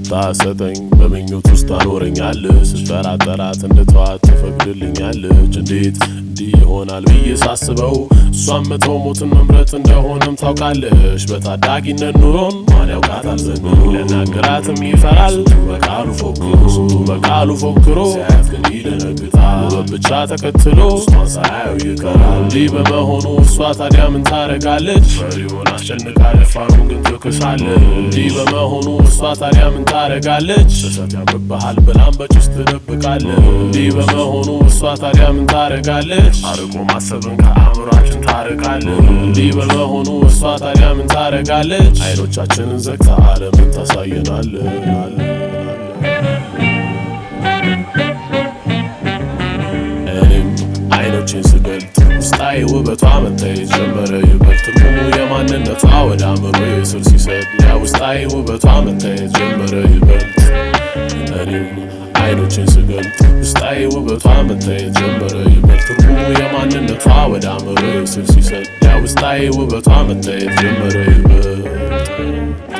ስታሰጠኝ በምኞት ውስጥ ታኖረኛለች ስጠራጠራት እንድተዋት ትፈቅድልኛለች እንዴት እንዲህ ይሆናል ብዬ ሳስበው እሷን መተው ሞትን መምረጥ እንደሆነም ታውቃለች በታዳጊነት ኑሮን ማን ያውቃታል ዘንድሮ ሊያናግራትም ይፈራል በቃሉ ፎክሮ ስንቱ በቃሉ ፎክሮ ሲያያት ግን ይደነግጣል ውበት ብቻ ተከትሎ እሷን ሳያየው ይቀራል እንዲህ በመሆኑ እሷ ታዲያ ምን ታረጋለች ፈሪውን አስጨንቃ ደፋሩን ግን ትክሳለች እንዲህ በመሆኑ እሷ ታዲያ ምን ታረጋለች ስህተት ያምርብሃል ብላም በጭስ ትደብቃለች እንዲህ በመሆኑ እሷ ታዲያ ምን ታረጋለች አርቆ ማሰብን ከአእምሯችን ታርቃለች እንዲህ በመሆኑ እሷ ታዲያ ምን ታረጋለች አይኖቻችንን ዘግታ ዓለምን ታሳየናለች እኔም አይኖችን ስገልጥ ውስጣዊ ውበቷ መታየት ጀመረ ይበልጥ ትርጉሙ የማንነቷ ወደ አእምሮ ስር ሲሰጥ ያ ውስጣዊ ውበቷ መታየት ጀመረ ይበልጥ እኔም አይኖችን ስገልጥ ውስጣዊ ውበቷ መታየት ጀመረ ይበልጥ ትርጉሙ የማንነቷ ወደ አእምሮ ስር ሲሰጥ ያ ውስጣዊ ውበቷ መታየት ጀመረ ይበልጥ